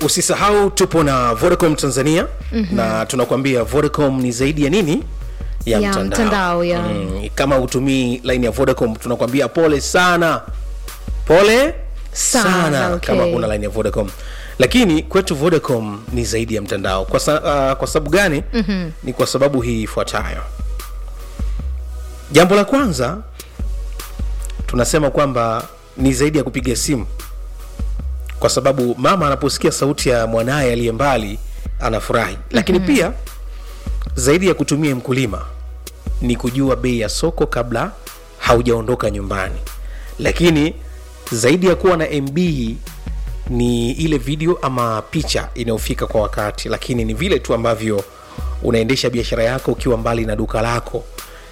usisahau tupo na vodacom tanzania mm-hmm. na tunakwambia vodacom ni zaidi ya nini ya, Ya mtandao, ya. Mm, kama hutumii line ya vodacom tunakwambia pole sana pole Sana, sana okay. kama kuna line ya vodacom lakini kwetu vodacom ni zaidi ya mtandao kwa, sa, uh, kwa sababu gani mm-hmm. ni kwa sababu hii ifuatayo jambo la kwanza tunasema kwamba ni zaidi ya kupiga simu kwa sababu mama anaposikia sauti ya mwanaye aliye mbali anafurahi lakini mm-hmm. pia zaidi ya kutumia mkulima ni kujua bei ya soko kabla haujaondoka nyumbani lakini zaidi ya kuwa na mb ni ile video ama picha inayofika kwa wakati lakini ni vile tu ambavyo unaendesha biashara yako ukiwa mbali na duka lako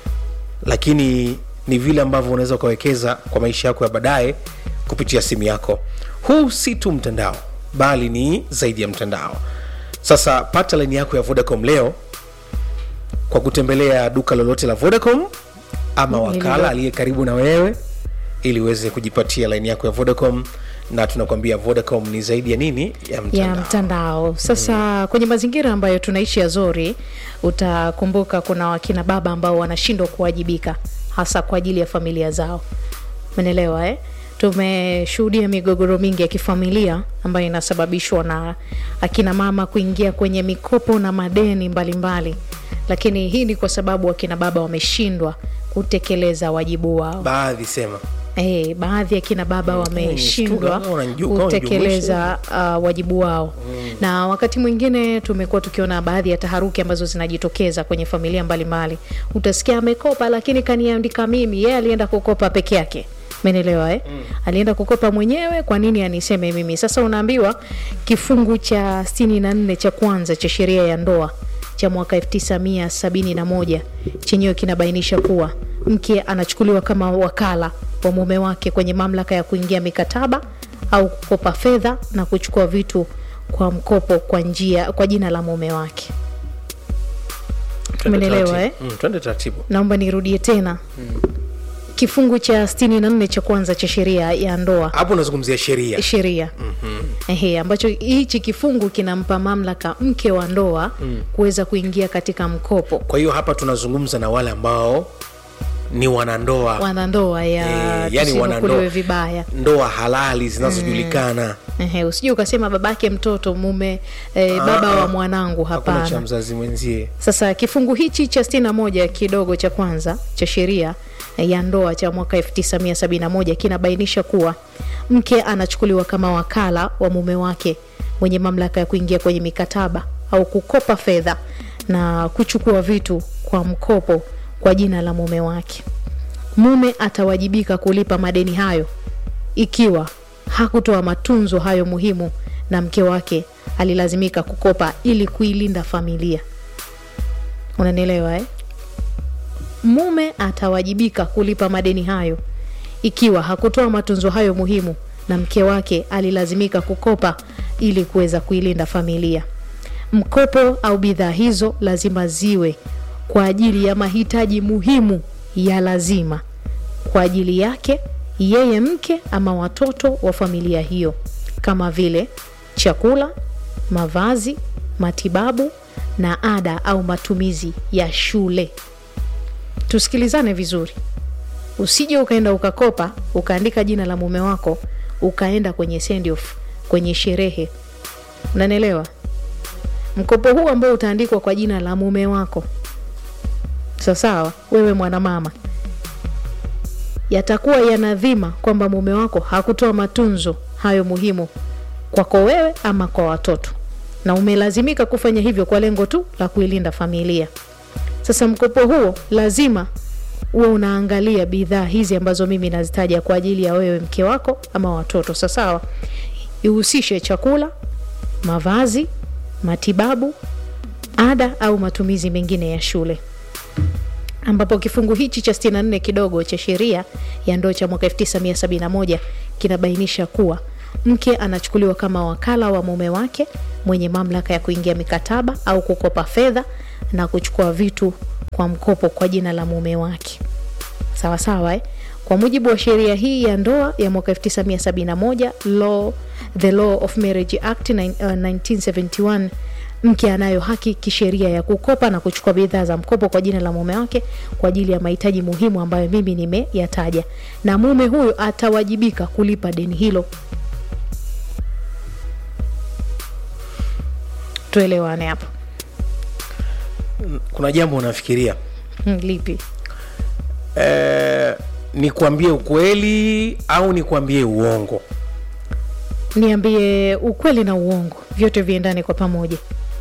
lakini ni vile ambavyo unaweza ukawekeza kwa maisha yako ya baadaye kupitia simu yako huu si tu mtandao bali ni zaidi ya mtandao sasa pata laini yako ya vodacom leo kwa kutembelea duka lolote la vodacom ama wakala aliye karibu na wewe ili uweze kujipatia laini yako ya vodacom na tunakwambia vodacom ni zaidi ya nini ya mtandao, ya mtandao sasa mm. kwenye mazingira ambayo tunaishi Azori utakumbuka kuna wakina baba ambao wanashindwa kuwajibika hasa kwa ajili ya familia zao umeelewa eh? tumeshuhudia migogoro mingi ya kifamilia ambayo inasababishwa na akina mama kuingia kwenye mikopo na madeni mbalimbali mbali. lakini hii ni kwa sababu akina baba wameshindwa kutekeleza wajibu wao baadhi sema Eh, baadhi ya kina baba wameshindwa Kama unaniju- kama kutekeleza uh, wajibu wao mm. na wakati mwingine tumekuwa tukiona baadhi ya taharuki ambazo zinajitokeza kwenye familia mbalimbali utasikia amekopa lakini kaniandika mimi yeye alienda kukopa peke yake menelewa eh? mm. alienda kukopa mwenyewe kwa nini aniseme mimi sasa unaambiwa kifungu cha 64 cha kwanza cha sheria ya ndoa cha mwaka 1971 chenyewe kinabainisha kuwa mke anachukuliwa kama wakala wa mume wake kwenye mamlaka ya kuingia mikataba au kukopa fedha na kuchukua vitu kwa mkopo kwa njia kwa jina la mume wake Twende Umeelewa, taratibu. Mm, twende taratibu naomba nirudie tena kifungu cha 64 cha kwanza cha sheria ya ndoa hapo unazungumzia sheria sheria mm-hmm. Ehe, ambacho hichi kifungu kinampa mamlaka mke wa ndoa mm. kuweza kuingia katika mkopo kwa hiyo hapa tunazungumza na wale ambao ni wanandoa wanandoa ya Eh, yani tusinukuliwe wanandoa vibaya ndoa halali zinazojulikana Ehe, usije ukasema babake mtoto mume eh, baba wa mwanangu hakuna cha hapana mzazi mwenzie sasa kifungu hichi cha 61 kidogo cha kwanza cha sheria eh, ya ndoa cha mwaka 1971 kinabainisha kuwa mke anachukuliwa kama wakala wa mume wake mwenye mamlaka ya kuingia kwenye mikataba au kukopa fedha na kuchukua vitu kwa mkopo kwa jina la mume wake mume atawajibika kulipa madeni hayo ikiwa hakutoa matunzo hayo muhimu na mke wake alilazimika kukopa ili kuilinda familia unanielewa eh? mume atawajibika kulipa madeni hayo ikiwa hakutoa matunzo hayo muhimu na mke wake alilazimika kukopa ili kuweza kuilinda familia mkopo au bidhaa hizo lazima ziwe kwa ajili ya mahitaji muhimu ya lazima kwa ajili yake yeye mke ama watoto wa familia hiyo kama vile chakula mavazi matibabu na ada au matumizi ya shule tusikilizane vizuri usije ukaenda ukakopa ukaandika jina la mume wako ukaenda kwenye send off kwenye sherehe unanielewa mkopo huu ambao utaandikwa kwa jina la mume wako sawasawa wewe mwanamama yatakuwa yanadhima kwamba mume wako hakutoa matunzo hayo muhimu kwako wewe ama kwa watoto na umelazimika kufanya hivyo kwa lengo tu la kuilinda familia sasa mkopo huo lazima uwe unaangalia bidhaa hizi ambazo mimi nazitaja kwa ajili ya wewe mke wako ama watoto sasawa ihusishe chakula mavazi matibabu ada au matumizi mengine ya shule ambapo kifungu hichi cha 64 kidogo cha sheria ya ndoo cha mwaka 1971 kinabainisha kuwa mke anachukuliwa kama wakala wa mume wake mwenye mamlaka ya kuingia mikataba au kukopa fedha na kuchukua vitu kwa mkopo kwa jina la mume wake sawa sawa eh? Kwa mujibu wa sheria hii ya ndoa ya mwaka 1971 law, the Law of Marriage Act nine- uh, 1971 mke anayo haki kisheria ya kukopa na kuchukua bidhaa za mkopo kwa jina la mume wake kwa ajili ya mahitaji muhimu ambayo mimi nimeyataja, na mume huyo atawajibika kulipa deni hilo. Tuelewane hapo. kuna jambo unafikiria Hmm, lipi? eh, nikwambie ukweli au nikwambie uongo Niambie ukweli na uongo, vyote viendane kwa pamoja.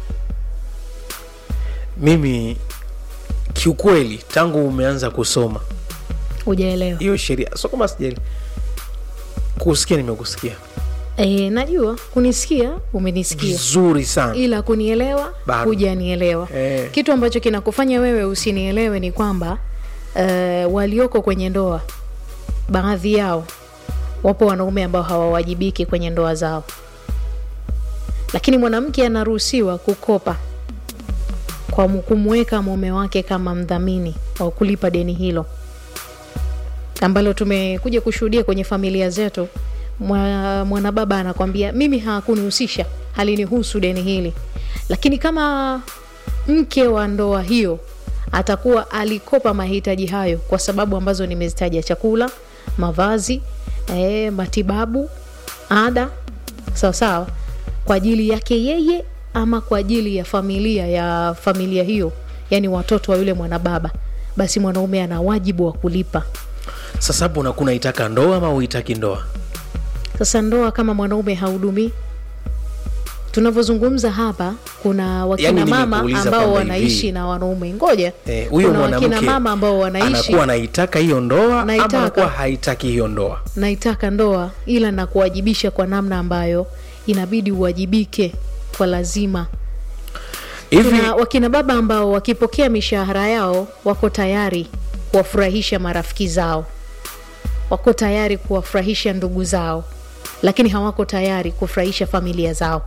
mimi kiukweli tangu umeanza kusoma Hujaelewa? hiyo sheria so kama sijali kusikia nimekusikia E, najua kunisikia umenisikia, vizuri sana ila kunielewa Bado. hujanielewa. Eh. Kitu ambacho kinakufanya wewe usinielewe ni kwamba uh, walioko kwenye ndoa, baadhi yao wapo wanaume ambao hawawajibiki kwenye ndoa zao, lakini mwanamke anaruhusiwa kukopa kwa mu- kumweka mume wake kama mdhamini wa kulipa deni hilo ambalo tumekuja kushuhudia kwenye familia zetu. Mwa- Mwanababa anakwambia mimi hakunihusisha, halinihusu deni hili, lakini kama mke wa ndoa hiyo atakuwa alikopa mahitaji hayo kwa sababu ambazo nimezitaja: chakula, mavazi, eh, matibabu, ada, sawa sawa, kwa ajili yake yeye ama kwa ajili ya familia ya familia hiyo, yani watoto wa yule mwanababa, basi mwanaume ana wajibu wa kulipa. sasa hapo unakuwa unaitaka ndoa ama uitaki ndoa Sasa ndoa kama mwanaume hahudumii, tunavyozungumza hapa, kuna wakina Yaani mama nimekuuliza ambao kwamba wanaishi hivi. na wanaume. Ngoja, Eh, huyo kuna wakina mwanamke mama ambao wanaishi anakuwa anaitaka hiyo ndoa ama Naitaka. anakuwa haitaki hiyo ndoa naitaka ndoa, ila na kuwajibisha kwa namna ambayo inabidi uwajibike kwa lazima. hivi Kuna wakina baba ambao wakipokea mishahara yao wako tayari kuwafurahisha marafiki zao, wako tayari kuwafurahisha ndugu zao, lakini hawako tayari kufurahisha familia zao.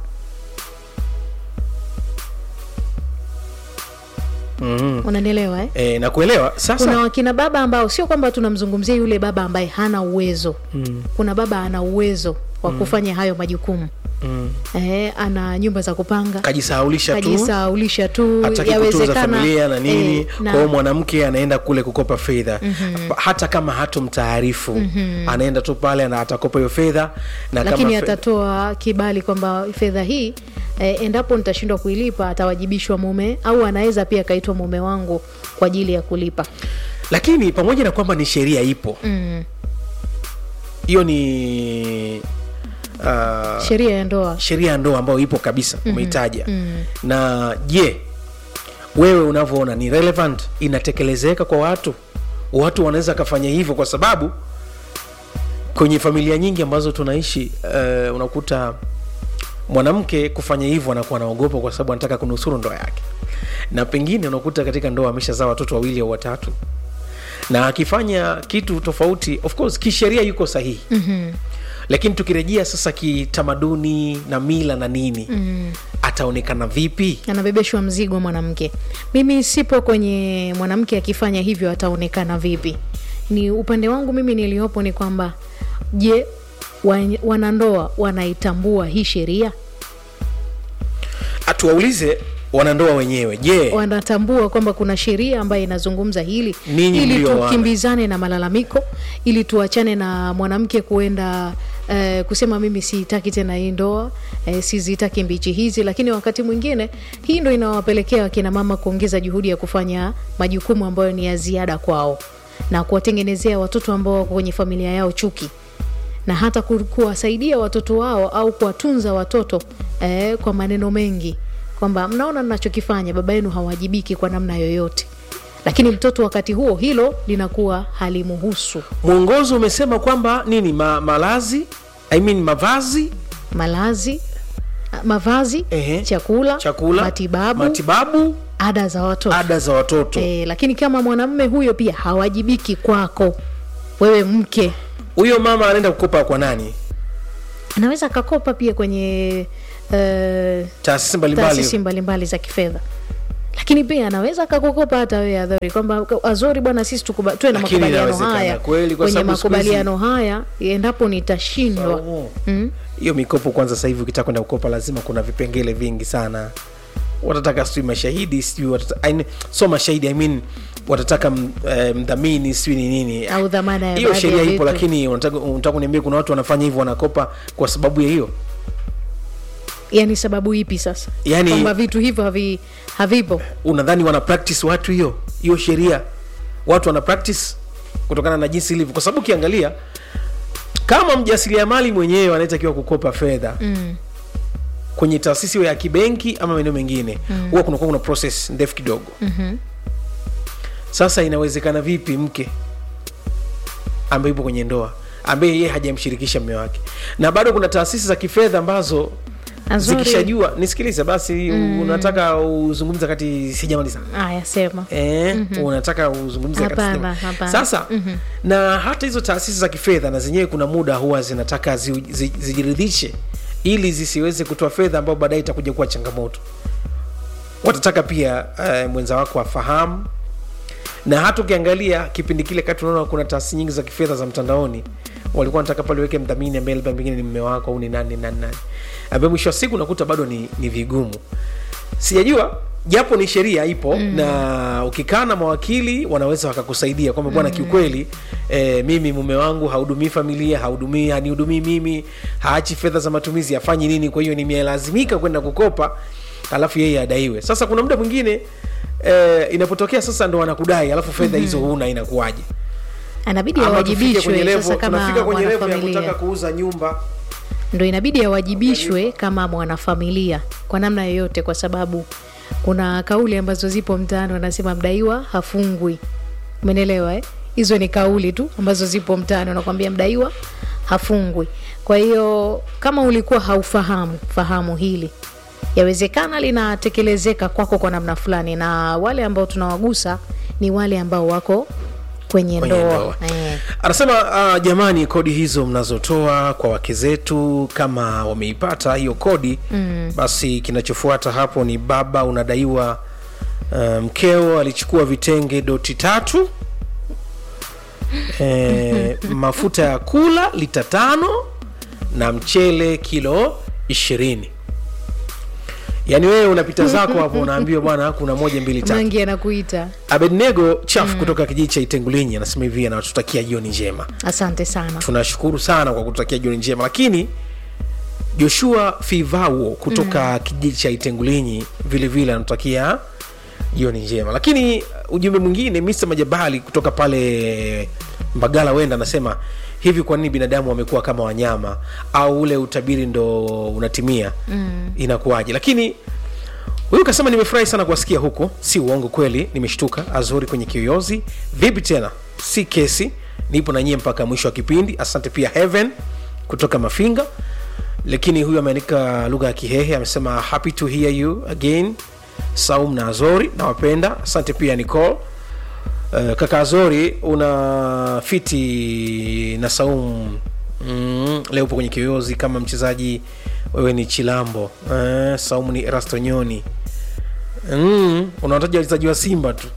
mm, Unanielewa eh? e, nakuelewa sasa Kuna wakina baba ambao sio kwamba tunamzungumzia yule baba ambaye hana uwezo mm, kuna baba ana uwezo wa kufanya hayo majukumu mm. eh, ana nyumba za kupanga kajisahaulisha tu kajisaulisha tu hataki kutunza yawezekana familia na nini eh, kwa na- hiyo mwanamke anaenda kule kukopa fedha hata kama hatumtaarifu anaenda tu pale na atakopa hiyo fedha na lakini kama fe- atatoa kibali kwamba fedha hii eh, endapo nitashindwa kuilipa atawajibishwa mume au anaweza pia akaitwa mume wangu kwa ajili ya kulipa lakini pamoja na kwamba ni sheria ipo mm. hiyo ni uh, sheria ya ndoa sheria ya ndoa ambayo ipo kabisa umeitaja na je wewe unavyoona ni relevant inatekelezeka kwa watu watu wanaweza kafanya hivyo kwa sababu kwenye familia nyingi ambazo tunaishi uh, unakuta mwanamke kufanya hivyo anakuwa anaogopa kwa sababu anataka kunusuru ndoa yake na pengine unakuta katika ndoa ameshazaa watoto wawili au watatu na akifanya kitu tofauti of course kisheria yuko sahihi mm-hmm. lakini tukirejea sasa kitamaduni na mila na nini mm. ataonekana vipi anabebeshwa mzigo mwanamke mimi sipo kwenye mwanamke akifanya hivyo ataonekana vipi ni upande wangu mimi niliyopo ni kwamba je wa- wanandoa wanaitambua hii sheria tuwaulize wanandoa wenyewe je wanatambua kwamba kuna sheria ambayo inazungumza hili Ninyi ili mlioana. tukimbizane na malalamiko ili tuachane na mwanamke kuenda eh, kusema mimi sitaki tena hii ndoa eh, sizitaki mbichi hizi lakini wakati mwingine hii ndo inawapelekea wakina mama kuongeza juhudi ya kufanya majukumu ambayo ni ya ziada kwao na kuwatengenezea watoto ambao wako kwenye familia yao chuki na hata ku- kuwasaidia watoto wao au kuwatunza watoto eh, kwa maneno mengi kwamba mnaona mnachokifanya baba yenu hawajibiki kwa namna yoyote lakini mtoto wakati huo hilo linakuwa halimuhusu mwongozo umesema kwamba nini ma, malazi I mean, mavazi malazi a- mavazi Ehe. chakula, chakula matibabu, matibabu ada za watoto ada za watoto e, lakini kama mwanamme huyo pia hawajibiki kwako wewe mke huyo mama anaenda kukopa kwa nani anaweza akakopa pia kwenye uh, taasisi mbalimbali taasisi mbalimbali za kifedha lakini lakini pia anaweza akakukopa hata wewe Azori kwamba Azori bwana, sisi tukuba- tuwe na Lakini makubaliano inawezekana haya, kweli, kwa kwenye sababu siku hizi- makubaliano haya endapo nitashindwa Saumu. hiyo mikopo kwanza sasa hivi ukitaka kwenda kukopa lazima kuna vipengele vingi sana watataka sijui mashahidi sijui watata, I mean, so mashahidi I mean, watataka m- eh, mdhamini sijui ni nini au dhamana ya hiyo baadhi ya sheria ipo vitu. lakini unataka unataka kuniambia kuna watu wanafanya hivyo wanakopa kwa sababu ya hiyo yani sababu ipi sasa Yani- kwamba vitu hivyo havi, havipo unadhani wana practice watu hiyo hiyo sheria watu wana practice kutokana na jinsi ilivyo kwa sababu ukiangalia kama mjasiriamali mwenyewe anayetakiwa kukopa fedha mm. kwenye taasisi iwe ya kibenki ama maeneo mengine huwa kunakuwa kuna process ndefu kidogo Mhm. sasa inawezekana vipi mke ambaye yupo kwenye ndoa ambaye yeye hajamshirikisha mme wake na bado kuna taasisi za kifedha ambazo Azori- zikishajua nisikilize basi unataka uzungumza kati sijamaliza aya sema Eh, unataka uzungumze wakati Hapana, sijama- hapana. sasa na hata hizo taasisi za kifedha na zenyewe kuna muda huwa zinataka zi, zi, zijiridhishe ili zisiweze kutoa fedha ambayo baadaye itakuja kuwa changamoto watataka pia eh, mwenza wako afahamu na hata ukiangalia kipindi kile kati unaona kuna taasisi nyingi za kifedha za mtandaoni walikuwa wanataka pale weke mdhamini ambaye labda pengine ni mme wako au ni nani nani nani ambaye mwisho wa siku unakuta bado ni, ni vigumu sijajua japo ni sheria ipo mm. na ukikaa na mawakili wanaweza wakakusaidia kwamba bwana mm. kiukweli e, mimi mume wangu hahudumii familia hahudumii hanihudumii mimi haachi fedha za matumizi hafanyi nini kwa hiyo nimelazimika kwenda kukopa alafu yeye adaiwe sasa kuna muda mwingine e, inapotokea sasa ndo wanakudai alafu fedha hizo huna inakuwaje anabidi Ama tufike kwenye awajibishwe level- sasa kama tunafika kwenye level ya kutaka mwanafamilia kuuza nyumba ndo inabidi awajibishwe kama mwanafamilia kwa namna yoyote kwa sababu kuna kauli ambazo zipo mtaani wanasema mdaiwa hafungwi umenelewa eh? hizo ni kauli tu ambazo zipo mtaani wanakwambia mdaiwa hafungwi kwa hiyo kama ulikuwa haufahamu fahamu hili yawezekana linatekelezeka kwako kwa namna fulani na wale ambao tunawagusa ni wale ambao wako kwenye, Kwenye ndoa, ndoa. Eh. anasema uh, jamani kodi hizo mnazotoa kwa wake zetu kama wameipata hiyo kodi mm. basi kinachofuata hapo ni baba unadaiwa uh, mkeo alichukua vitenge doti tatu e, mafuta ya kula lita tano na mchele kilo ishirini yaani wewe unapita zako hapo unaambiwa bwana kuna moja mbili tatu mangi anakuita abednego chaf kutoka kijiji cha itengulinyi anasema hivi anatutakia jioni njema asante sana tunashukuru sana kwa kututakia jioni njema lakini joshua fivao kutoka kijiji cha itengulinyi vile vile anatutakia jioni njema lakini uh, ujumbe mwingine mr majabali kutoka pale mbagala wenda anasema hivi kwa nini binadamu wamekuwa kama wanyama au ule utabiri ndo unatimia mm. inakuwaje lakini huyu kasema nimefurahi sana kuwasikia huko si uongo kweli nimeshtuka azuri kwenye kiyoyozi vipi tena si kesi nipo na nyie mpaka mwisho wa kipindi asante pia heaven kutoka mafinga lakini huyu ameandika lugha ya kihehe amesema happy to hear you again saum na azori nawapenda asante pia nicole Uh, kaka Azori una fiti na Saum mm, leo upo kwenye kiyoyozi kama mchezaji, wewe ni Chilambo uh, Saumu ni Rastonyoni mm, unawataja wachezaji wa Simba tu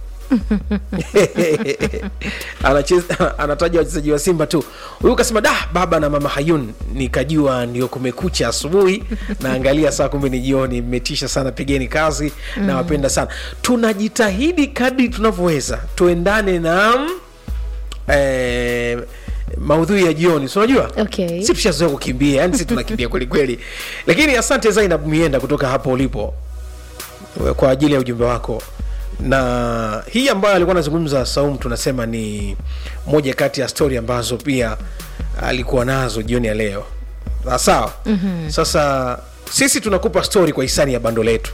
Anacheza- anataja wachezaji wa Simba tu. Huyu kasema da, baba na mama Hayun, nikajua ndio kumekucha asubuhi, naangalia saa kumbe ni jioni. Mmetisha sana, pigeni kazi, nawapenda sana. Tunajitahidi kadri tunavyoweza tuendane na eh, maudhui ya jioni, si unajua Okay. si tushazoea kukimbia, yani si tunakimbia kweli kweli, lakini asante Zainab Mienda kutoka hapo ulipo kwa ajili ya ujumbe wako na hii ambayo alikuwa anazungumza Saum, tunasema ni moja kati ya stori ambazo pia alikuwa nazo jioni ya leo. Ah, Sawa. mm-hmm. Sasa sisi tunakupa stori kwa hisani ya bando letu.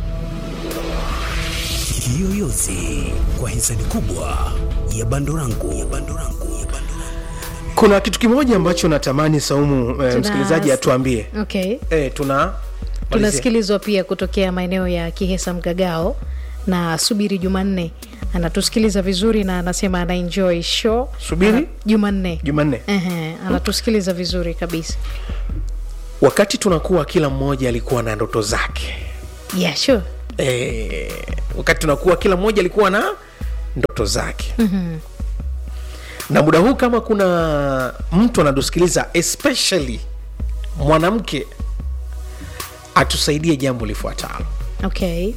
Kiyoyozi kwa hisani kubwa ya bando langu ya bando langu ya bando langu. Kuna kitu kimoja ambacho natamani Saumu eh, msikilizaji atuambie. okay Eh, tuna malizia. tunasikilizwa pia kutokea maeneo ya kihesa mgagao na subiri jumanne anatusikiliza vizuri na anasema ana enjoy show Subiri? Ana- jumanne Jumanne, Ehe, anatusikiliza vizuri kabisa wakati tunakuwa, kila mmoja alikuwa na ndoto zake yeah, sure. eh, wakati tunakuwa kila mmoja alikuwa na ndoto zake mm-hmm. na muda huu kama kuna mtu anatusikiliza especially mwanamke atusaidie jambo lifuatalo okay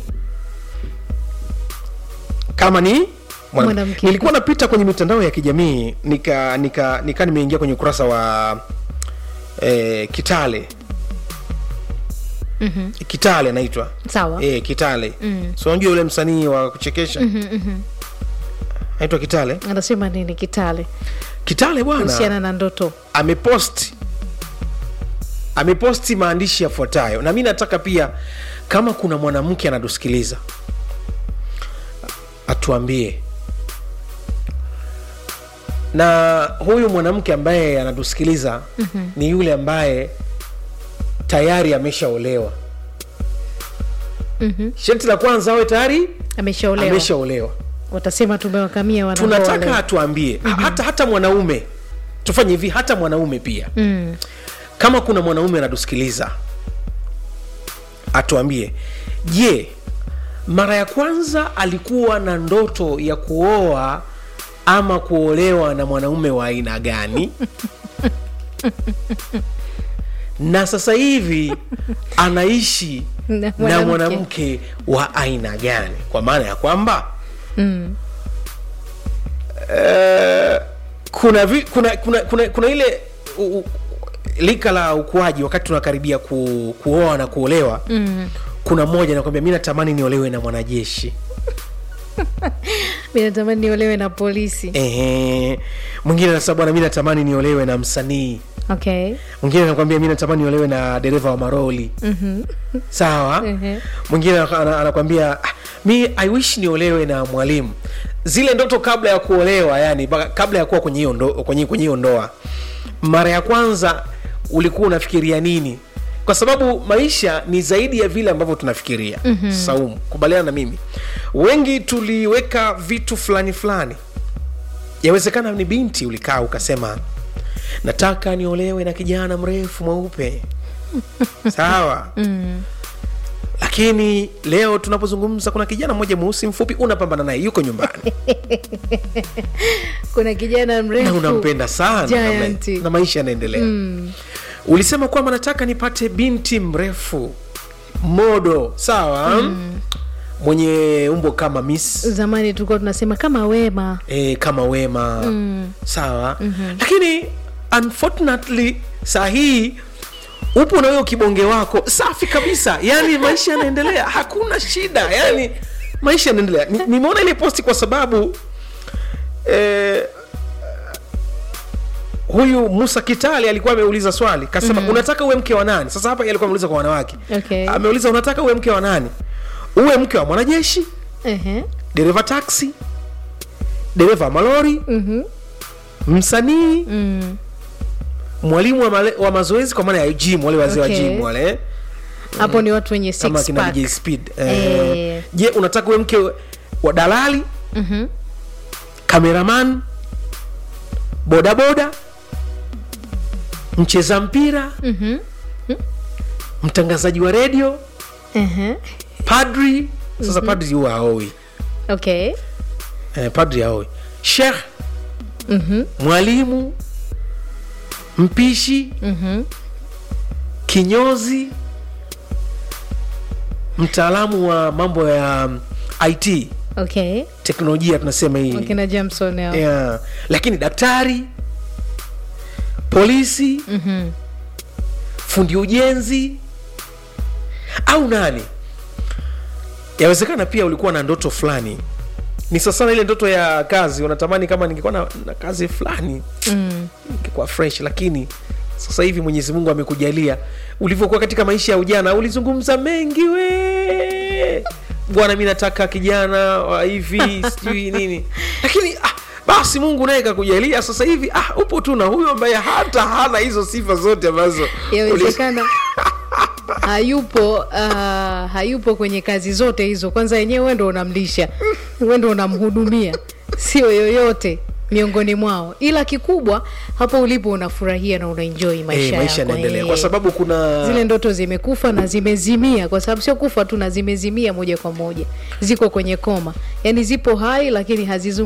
kama ni mwana- Mwanamke. nilikuwa napita kwenye mitandao ya kijamii nika nika nika nimeingia kwenye ukurasa wa eh, kitale mm-hmm. kitale anaitwa sawa eh, kitale mm. so unajua yule msanii wa kuchekesha mm-hmm, anaitwa kitale anasema nini kitale kitale bwana kuhusiana na ndoto ameposti ameposti maandishi yafuatayo na mi nataka pia kama kuna mwanamke anatusikiliza atuambie na huyu mwanamke ambaye anatusikiliza mm-hmm. ni yule ambaye tayari ameshaolewa Mhm. sharti la kwanza awe tayari ameshaolewa ameshaolewa watasema tumewakamia wanandoa tunataka leo. atuambie mm-hmm. hata hata mwanaume tufanye hivi hata mwanaume pia mm. kama kuna mwanaume anatusikiliza atuambie je mara ya kwanza alikuwa na ndoto ya kuoa ama kuolewa na mwanaume wa aina gani na sasa hivi anaishi Na na mwanamke. mwanamke wa aina gani kwa maana ya kwamba Mm. Eh, kuna, vi, kuna, kuna, kuna, kuna ile u, u, lika la ukuaji wakati tunakaribia ku, kuoa na kuolewa mm. kuna mmoja nakwambia mi natamani niolewe na mwanajeshi mi natamani niolewe na polisi Ehe. mwingine anasema bwana mi natamani niolewe na msanii okay mwingine anakwambia mi natamani niolewe na dereva wa maroli mm-hmm. sawa Ehe. mwingine ana- ana- anakwambia "Ah, mi i wish niolewe na mwalimu zile ndoto kabla ya kuolewa yani baka- kabla ya kuwa kwenye hiyo ndo, kwenye, kwenye hiyo ndoa mara ya kwanza ulikuwa unafikiria nini kwa sababu maisha ni zaidi ya vile ambavyo tunafikiria mm-hmm. saumu kubaliana na mimi wengi tuliweka vitu fulani fulani yawezekana ni binti ulikaa ukasema nataka niolewe na kijana mrefu mweupe sawa mm. lakini leo tunapozungumza kuna kijana mmoja mweusi mfupi unapambana naye yuko nyumbani kuna kijana na mrefu unampenda sana Giant. na, na maisha yanaendelea mm. ulisema kwamba nataka nipate binti mrefu modo sawa mm. mwenye umbo kama miss zamani tulikuwa tunasema kama wema e, kama wema mm. sawa mm-hmm. lakini unfortunately saa hii upo na huyo kibonge wako safi kabisa yani maisha yanaendelea hakuna shida yani maisha yanaendelea Ni- nimeona ile posti kwa sababu eh, huyu musa kitali alikuwa ameuliza swali kasema mm-hmm. unataka uwe mke wa nani sasa hapa yeye alikuwa ameuliza kwa wanawake Okay. ameuliza unataka uwe mke wa nani uwe mke wa mwanajeshi Ehe. dereva taxi dereva malori Mhm. msanii Mm. mwalimu wa, male, wa mazoezi kwa maana ya gym wale wazee Okay. wa gym wale hapo ni watu wenye kama six kina pack. DJ Speed Eh. eh, je unataka uwe mke wa dalali Mhm. kameraman bodaboda mcheza mpira Mhm. mtangazaji wa redio Ehe. padri sasa padri huwa haoi okay eh, padri haoi shekh Mhm. mwalimu mpishi Mhm. kinyozi mtaalamu wa mambo ya um, it okay teknolojia tunasema hii wakina jamson hao. yeah. lakini daktari polisi Mhm. fundi ujenzi au nani yawezekana pia ulikuwa na ndoto fulani ni sasana ile ndoto ya kazi unatamani kama ningekuwa na, na kazi fulani Mm. ingekuwa fresh lakini sasa hivi mwenyezi mungu amekujalia ulivyokuwa katika maisha ya ujana ulizungumza mengi we bwana mi nataka kijana wa hivi sijui nini lakini ah, basi mungu naye kakujalia sasa hivi ah, upo tu na huyo ambaye hata hana hizo sifa zote ambazo uli- yawezekana hayupo uh, hayupo kwenye kazi zote hizo kwanza yenyewe wewe ndo unamlisha wewe ndo unamhudumia sio yoyote miongoni mwao ila kikubwa hapo ulipo unafurahia na unaenjoy maisha, eh, maisha yako, yanaendelea eh. kwa sababu kuna zile ndoto zimekufa na zimezimia kwa sababu sio kufa tu na zimezimia moja kwa moja ziko kwenye koma yani zipo hai lakini hazizungu